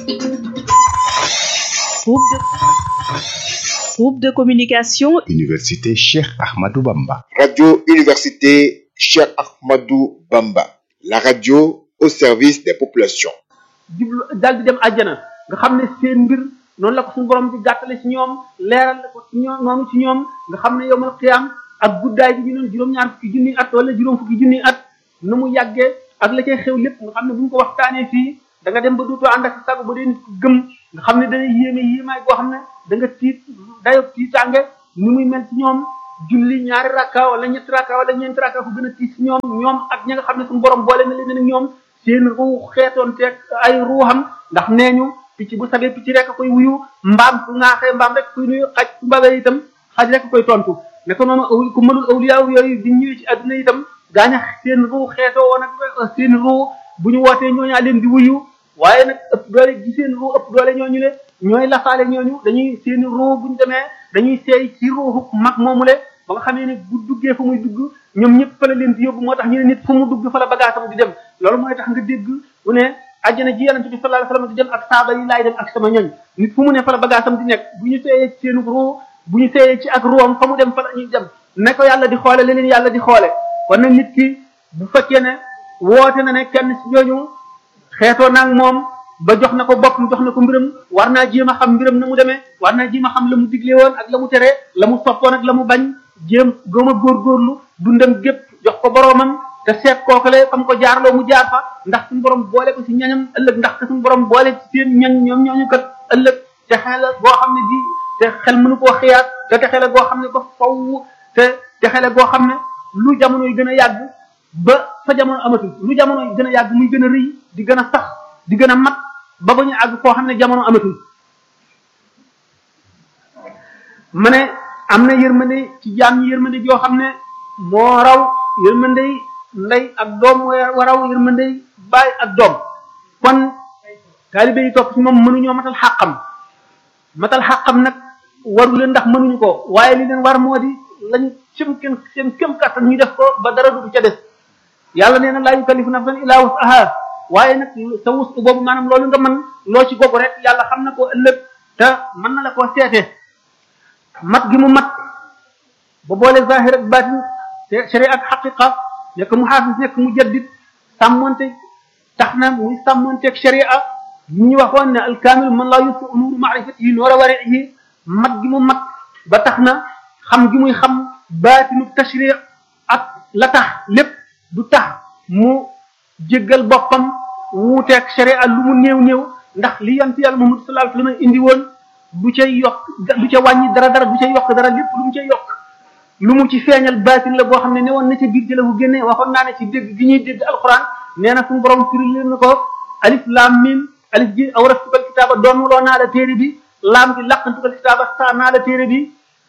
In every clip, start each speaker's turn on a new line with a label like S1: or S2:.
S1: Groupe de, groupe de communication
S2: Université Cheikh Ahmadou Bamba.
S3: Radio Université Cheikh Ahmadou Bamba. La radio au service des populations.
S4: jublu daal di dem àjjana nga xam ne seen mbir noonu la ko suñu borom di gàttale ci ñoom leeral la ko ci ñoom noonu ci ñoom nga xam ne yowmal qiyaam ak guddaay bi ñu doon juróom-ñaar fukki junni at wala juróom fukki junni at nu mu yàggee ak la cay xew lépp nga xam ne bu ñu ko waxtaanee fii da nga dem ba duutoo ànd ak sago ba dee nit ko gëm nga xam ne dana yéeme yéemaay boo xam ne da nga tiit dayo tiitaange ni muy mel ci ñoom julli ñaari rakka wala ñetti rakka wala ñeenti rakka fu gën a tiit ci ñoom ñoom ak ñi nga xam ne suñu borom boole na leen ak ñoom seen ruu xeetoon teeg ay ruuxam ndax nee ñu picc bu sabee picc rek koy wuyu mbaam su ŋaaxee mbaam rek kuy nuyu xaj su mbabee itam xaj rek koy tontu ne ko noonu aw ku mënul awliyaaw yooyu di ñëwee ci àdduna itam gaaña seen ruu xeetoo woon ak seen ruu bu ñu wootee ñooñaa leen di wuyu waaye nag ëpp doole gi seen ruu ëpp doole ñooñu le ñooy lafaale ñooñu dañuy seen ruu bu ñu demee dañuy seey ci ruuxu mag moomu le ba nga xamee ne bu duggee fu muy dugg ñoom ñëpp fa la leen di yóbbu moo tax ñu ne nit fu mu dugg fa la bagaasam di dem loolu mooy tax nga dégg mu ne àjjana ji yonente bi sallallahu alayhi wasallam di dem ak saaba yi laay dem ak sama ñoñ nit fu mu ne fa la bagaasam di nekk bu ñu seeyee ci seenu ruu bu ñu seeyee ci ak ruwam fa mu dem fa la ñuy dem ne ko yàlla di xoole leneen yàlla di xoole kon nag nit ki bu fekkee ne woote na ne kenn ci ñooñu xeetoo naag moom ba jox na ko boppam jox na ko mbiram war naa jéem a xam mbiram na mu demee war naa jéem a xam la mu digle woon ak la mu tere la mu soppoon ak la mu bañ jéem góom a góorgóorlu dundam gépp jox ko boroomam te seet kookale fam ko jaarloo mu jaar fa ndax suñu borom boole ko ci ñañam ëllëg ndax te suñu borom boole ci seen ñañ ñoom ñooñu kat ëllëg te xel boo xam ne ji te xel mënu koo xiyaat te te xel goo xam ne ba faw te te xel goo xam ne lu jamono yi gën a yàgg ba fa jamono amatul lu jamono yi gën a yàgg muy gën a rëy di gën a sax di gën a mat ba ba ñu àgg foo xam ne jamono amatul ma ne am na yërmande ci jaam ñi yërmande joo xam ne moo raw yërmande ndey ak doom moo raw yërmande baay ak doom kon taalibe yi topp ci moom mënuñoo matal xàqam matal xàqam nag waru leen ndax mënuñu ko waaye li leen war moo di lañ seen kenn seen kem kattan ñu def ko ba dara du ca des yàlla nee na laa yukallifu nafsan illaa wus'aha waaye nag sa wus boobu maanaam loolu nga mën loo ci gogu rek yàlla xam na ko ëllëg te mën na la koo seete mat gi mu mat ba boole zahir ak batin te sharia ak xaqiqa nekk mu xaafis nekk mu jaddit sàmmonte tax na muy sàmmonteeg sharia ñu ñu waxoon ne alkaamil man laa yusu nuuru maarifatihi noora warihi mat gi mu mat ba tax na xam gi muy xam baatinu tashri ak la tax lépp du tax mu jéggal boppam wuuteeg sharia lu mu néew néew ndax li yant yàlla Muhammad sallallahu alayhi wasallam indi woon du ca yokk du ca wàññi dara dara du ca yokk dara lépp lu mu ca yokk lu mu ci feeñal baatin la boo xam ne ne woon na ca biir jëla bu génne waxoon naa ne ci dégg gi ñuy dégg alquran nee na suñu borom firi leen na ko alif lam mim alif ji awrastukal kitaaba doonuloo naa la téere bi laam gi laqantukal kitaaba saa naa la téere bi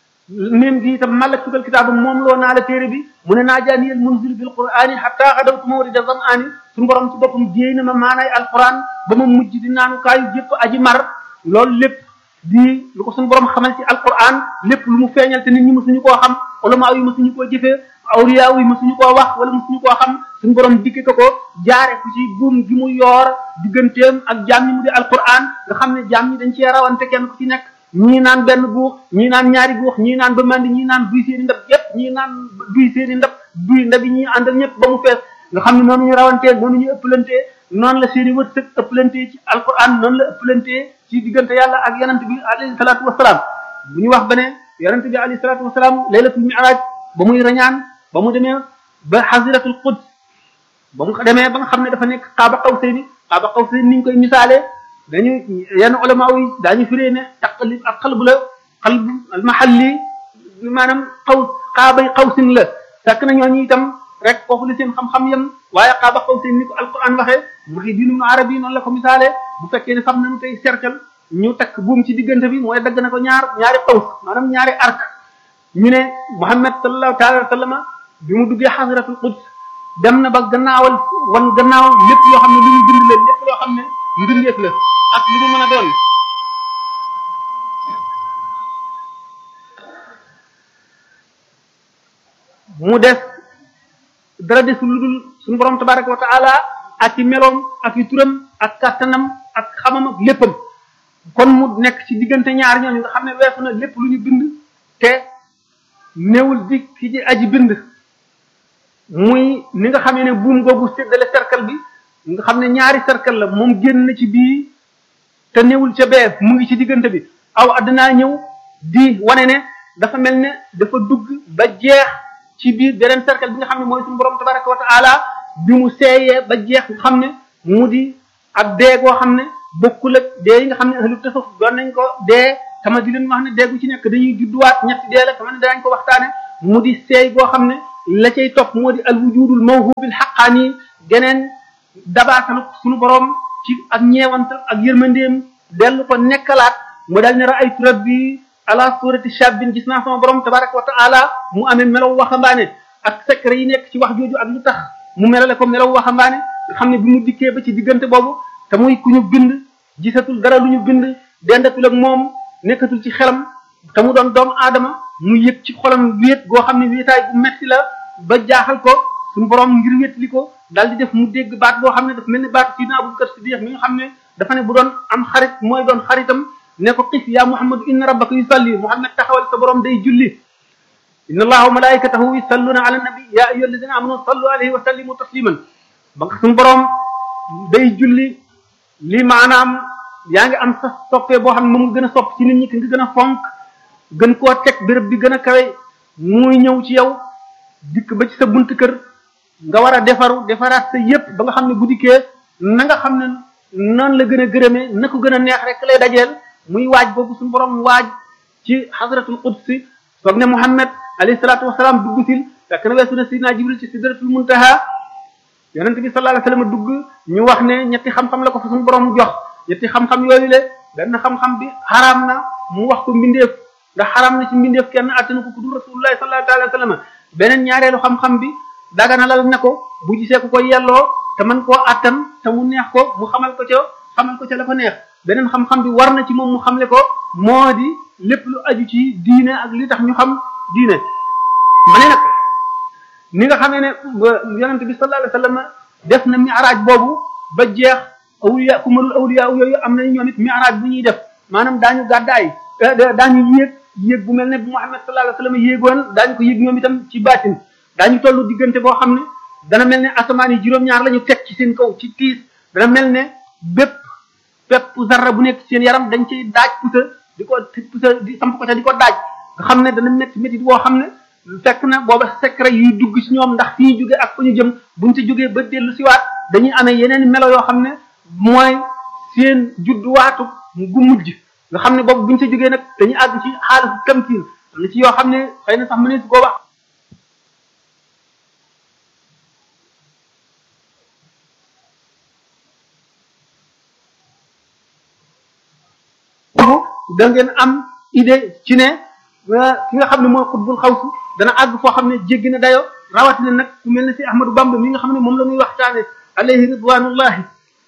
S4: mim gi itam mallaktukal kitaaba moom loo naa la téere bi mu ne naajaaniyal munzil bil qur'ani hatta xadawtu mawrida zam'ani suñu borom ci boppam jéey na ma maanaay alquran ba ma mujj di naanu kaayu jëpp aji mar loolu lépp di lu ko suñu borom xamal ci alquran lépp lu mu feeñal te nit ñi mësuñu koo xam ulama yi mësuñu koo jëfee awliya yi mësuñu koo wax wala mësuñu koo xam suñu borom dikke ko ko jaare ku ci buum gi mu yoor digganteem ak jaam ñi mu di alquran nga xam ne jaam ñi dañ cee rawante kenn ku ci nekk ñii naan benn guux ñii naan ñaari guux ñii naan ba mandi ñii naan duy seeni ndab yépp ñii naan duy seeni ndab duy ndab yi ñuy àndal ñëpp ba mu fees nga xam ne noonu ñu rawantee noonu ñu ëppalantee noonu la seeni wërsëg ëppalantee ci alquran noonu la ëppalantee ci diggante yàlla ak yonent bi alayhi salaatu wasalaam bu ñu wax ba ne yonent bi alayhi salaatu wasalaam laylatul mi'raj ba muy rañaan ba mu demee ba xasiratul quds ba mu demee ba nga xam ne dafa nekk xaaba qawsayni xaaba qawsayni ni ñu koy misaalee dañu yenn ulama yi daañu firee ne taqlib ak xalbu la xalbu al mahalli maanaam xaw xaabay xawsin la fekk na ñooñu itam rek foofu la seen xam-xam yam waaye xaaba xawsin ni ko alquran waxee maxi diinu nu arab yi noonu la ko misaalee bu fekkee ne xam nañu tey cercle ñu takk buum ci diggante bi mooy dagg na ko ñaar ñaari xaws maanaam ñaari arc ñu ne Muhammad sallallahu taala wa sallama bi mu duggee xasratul quds dem na ba gannaawal wan gannaaw lépp loo xam ne lu ñu bind la lépp loo xam ne mbindeef la ak li mu mën a doon mu des dara desul lu dul suñu borom tabaraka wa taala ak i meloom ak i turam ak kàttanam ak xamam ak léppam kon mu nekk ci diggante ñaar ñooñu nga xam ne weesu na lépp lu ñu bind te néewul di ki ci aji bind muy ni nga xamee ne buum googu séddale cercle bi nga xam ne ñaari cercle la moom génn na ci bii te néewul ca bee mu ngi ci diggante bi aw àddinaa ñëw di wane ne dafa mel ne dafa dugg ba jeex ci biir beneen cercle bi nga xam ne mooy suñu borom tabaraka wa taala bi mu seeyee ba jeex nga xam ne mu di ak dee goo xam ne bokkul ak dee yi nga xam ne ahlu tasawuf doon nañ ko dee tama di leen wax ne dee gu ci nekk dañuy judduwaat ñetti dee la tama ne danañ ko waxtaane mu di seey goo xam ne la cay topp moo di al wujudul mawhubil xaqaani geneen dabaatal suñu borom ci ak ñeewantal ak yërmandeem dellu ko nekkalaat mu daal ne raaytu rabbi ala surati shabbin gis naa sama borom tabaraka wa taala mu amee melaw waxambaane ak secret yi nekk ci wax jooju ak lu tax mu melale ko melaw waxambaane nga xam ne bi mu dikkee ba ci diggante boobu te muy ku ñu bind gisatul dara lu ñu bind dendatul ak moom nekkatul ci xelam te mu doon doomu aadama mu yëg ci xolam wéet goo xam ne wéetaay bu metti la ba jaaxal ko suñu borom ngir wétli ko daal di def mu dégg baat boo xam ne dafa mel ni baat Sidina Abubakar Siddiq mi nga xam ne dafa ne bu doon am xarit mooy doon xaritam ne ko xif yaa Muhammadu inna rabbaka yusalli Muhammad taxawal sa borom day julli inna allaha wa malaikatahu yusalluna ala nabi ya ayyuha alladina amanu sallu alayhi wa sallimu tasliman ba nga suñu borom day julli li maanaam yaa ngi am sa soppee boo xam ne moom nga gën a sopp ci nit ñi ki nga gën a fonk gën koo teg béréb bi gën a kawe muy ñëw ci yow dikk ba ci sa bunt kër nga war a defaru defaraat sa yépp ba nga xam ne bu dikkee na nga xam ne noonu la gën a gërëmee na ko gën a neex rek lay dajeel muy waaj boobu suñu borom waaj ci xadratul qudsi soog ne Muhammad alayhi salaatu wasalaam dugg sil fekk na weesu na sidna Jibril ci sidratul muntaha yonent bi sallallahu alayhi wasallam dugg ñu wax ne ñetti xam-xam la ko fa suñu borom jox ñetti xam-xam yooyu le benn xam-xam bi xaraam na mu wax ko mbindeef ndax xaraam na ci mbindeef kenn attanu ko ku dul rasulullahi sallallahu alayhi wasallam beneen ñaareelu xam-xam bi daganalal ne ko bu gisee ku ko yelloo te mën koo attan te mu neex ko mu xamal ko ca xamal ko ca la ko neex beneen xam-xam bi war na ci moom mu xamle ko moo di lépp lu aju ci diine ak li tax ñu xam diine ma ne nag ni nga xamee ne yonent bi sallallahu alayhi wasallam def na mi'raaj boobu ba jeex awliya ku mënul awliya yooyu am nañu ñoom it mi'raaj bu ñuy def maanaam daañu gàddaay daañu yéeg yéeg bu mel ne bu Muhammad sallallahu alayhi wasallam yéegoon daañu ko yéeg ñoom itam ci baatin daañu tollu diggante boo xam ne dana mel ne asamaan yi juróom-ñaar la ñu teg ci seen kaw ci tiis dana mel ne bépp bépp zarra bu nekk seen yaram dañ ciy daaj pusa di ko pusa di samp ko ca di ko daaj nga xam ne dana métti métti boo xam ne fekk na booba secret yuy dugg ci ñoom ndax fi ñu jógee ak fa ñu jëm buñ ci jógee ba dellu siwaat dañuy amee yeneen melo yoo xam ne mooy seen judduwaatu gu mujj nga xam ne boobu buñ ci jógee nag dañuy àgg ci xaalis tamkiin am na ci yoo xam ne xëy na sax mënees koo wax da ngeen am idée ci ne ki nga xam ne mooy xutbul xawsu dana àgg foo xam ne jéggi na dayo rawatina nag ku mel ne si Ahmadou Bamba mi nga xam ne moom la muy waxtaane alayhi ridwanullahi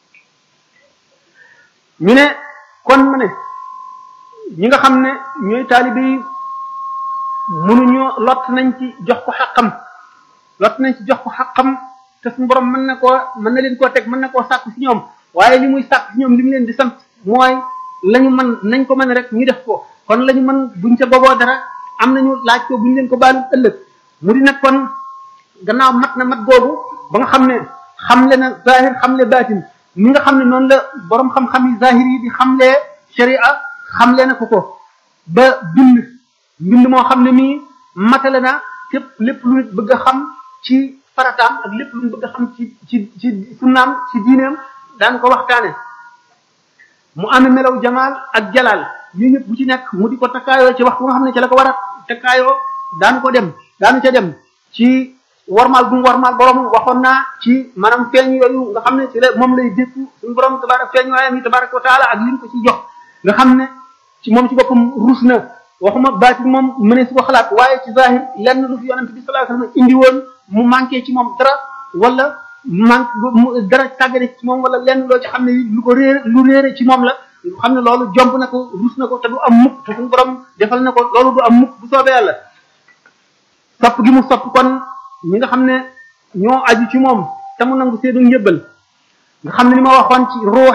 S4: ñu ne kon ma ne ñi nga xam ne ñooy taalibe yi mënuñoo lott nañ ci jox ko xaqam lott nañ ci jox ko xaqam te suñu borom mën na koo mën na leen koo teg mën na koo sàkk ci ñoom waaye li muy sàkk ci ñoom li mu leen di sant mooy lañu mën nañ ko mën rek ñu def ko kon lañu mën buñ ca boboo dara am nañu laaj ko buñ leen ko baalu ëllëg mu di nag kon gannaaw mat na mat googu ba nga xam ne xamle na zahir xamle baatin ni nga xam ne noonu la borom xam-xam yi zahir yi di xamlee sharia xamle na ko ko ba bind mbind moo xam ne mii matale na képp lépp lu nit bëgg a xam ci farataam ak lépp lu nit bëgg a xam ci ci ci sunnaam ci diineem daan ko waxtaane mu amee melaw jamaal ak jalaal yooyu yëpp bu ci nekk mu di ko takkaayoo ci wax bu nga xam ne ci la ko war a takkaayoo daanu ko dem daanu ca dem ci warmaal bu mu warmaal borom waxoon naa ci maanaam feeñ yooyu nga xam ne ci la moom lay dékku suñu borom tabarak feeñ waayam yi tabaraka wa taala ak liñ ko ci jox nga xam ne ci moom ci boppam rus na waxuma baatin moom mënee su ko xalaat waaye ci zahir lenn lu fi yonent bi sallallahu alayhi wasallam indi woon mu manqué ci moom dara wala manque dara tàggale ci moom wala lenn loo ci xam ne lu ko réer lu réere ci moom la xam ne loolu jomb na ko rus na ko te du am mukk te suñu borom defal na ko loolu du am mukk bu soobee yàlla sopp gi mu sopp kon ñi nga xam ne ñoo aju ci moom te mu nangu seenu njëbbal nga xam ne li ma waxoon ci ruux yi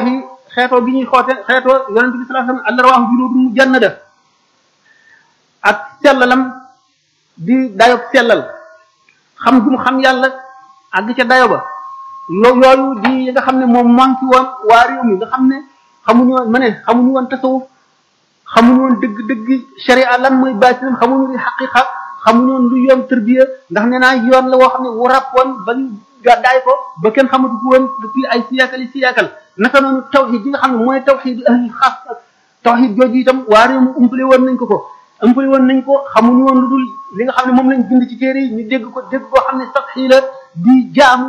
S4: xeetoo gi ñuy xoote xeetoo yonente bi sallallahu alayhi wasallam allah rawaahu junuudun mujannada ak sellalam di dayob sellal xam gu mu xam yàlla àgg ca dayo ba loo yooyu di yi nga xam ne moom manqué woon waa réew mi nga xam ne xamuñu woon ma ne xamuñu woon tasawuf xamuñu woon dëgg dëgg sharia lan mooy baatinam xamuñu li xaqiqa xamuñu woon lu yoon tërbiya ndax nee naa yoon la woo xam ne wu rab woon ba ñu gàddaay ko ba kenn xamatu ko woon depuis ay siyaakal yi siyaakal naka noonu tawxid yi nga xam ne mooy tawxid ahli xaas tawxid jooju itam waa réew mi umpale woon nañ ko ko umpale woon nañ ko xamuñu woon lu dul li nga xam ne moom lañ bind ci téere yi ñu dégg ko dégg koo xam ne sax xii la di jaamu